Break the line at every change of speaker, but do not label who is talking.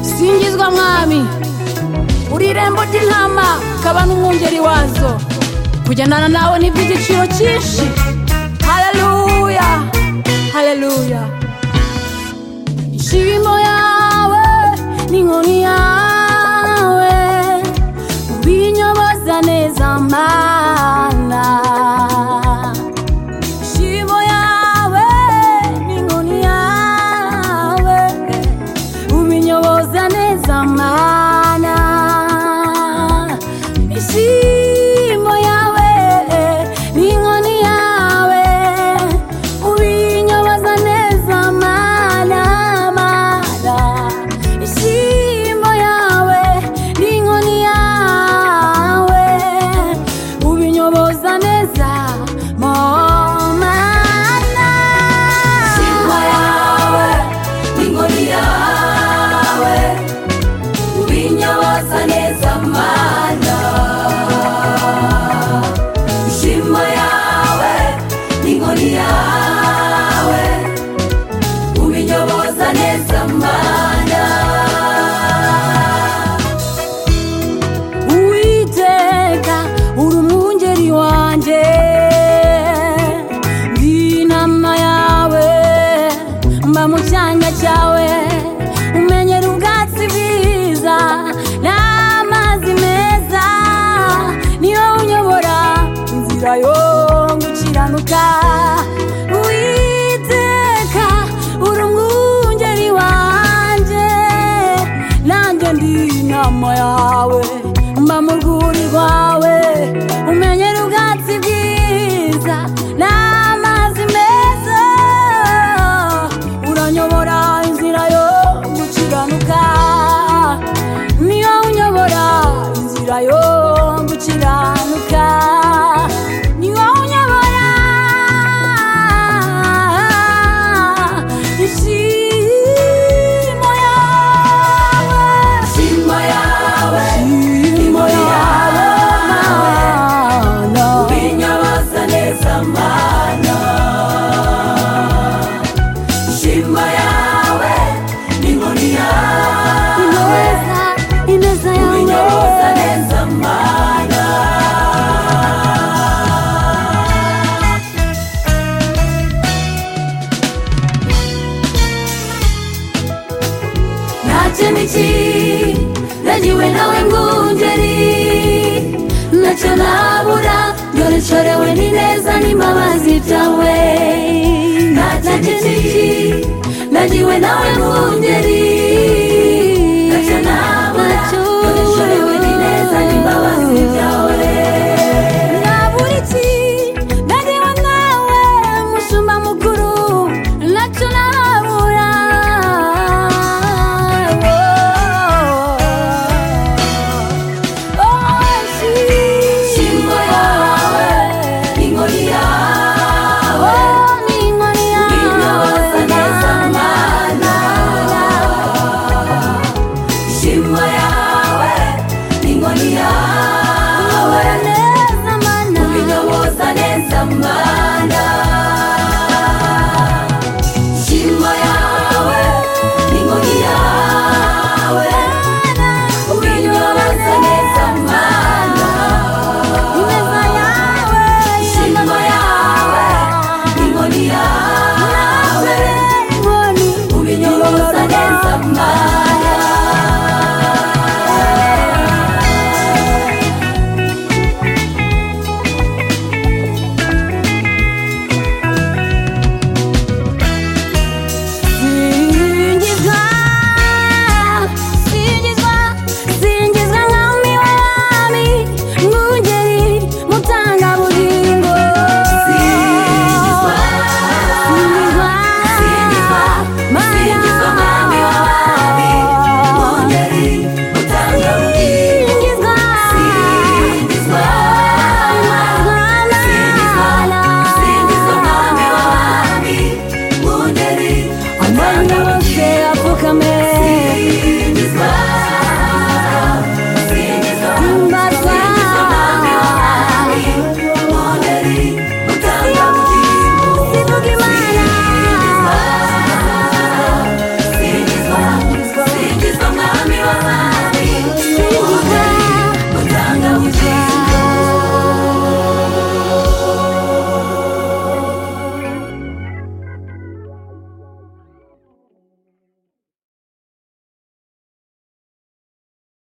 mwiza mwami uri irembo ry'intama ukaba n'umwungeri wazo kugendana nawe ni iby'igiciro cyinshi haleluya haleluya ishimo yawe n'inkoni yawe ubinyoboza neza mana ishimo yawe n'inkoni yawe ubinyoboza neza mana ishimo yawe n'inkoni yawe ubinyoboza neza mana mana ishimo yawe n'inkoni yawe ubinyoboza neza momana ishimo yawe n'inkoni yawe ubinyoboza neza mana ishimo yawe n'inkoni yawe ubinyoboza neza mana uwiteka uri umwungeri wanjye ndi inama yawe mba mu cyanya cyawe umenyera ubwatsi bwiza n'amazi meza niyo unyobora inzira yo gukiranuka uwiteka uri umwungeri wanjye nanjye ndi inama yawe mba mu rwuri rwawe umenyera ubwatsi bwiza n'amazi meza uranyobora inzira yo gukiranuka niyo unyobora inzira yo gukiranuka niyo unyobora ishimo yawe
Shima yawe,
Shimo yawe mana
inyabaza neza mana. Shima yawe, n'inkoni yawe,
ineza ineza yawe
inyabaza neza mana.
ntacyo niki nagiwe nawe mwungeri ntacyo nabura dore nshorewe n'ineza n'imbabazi bya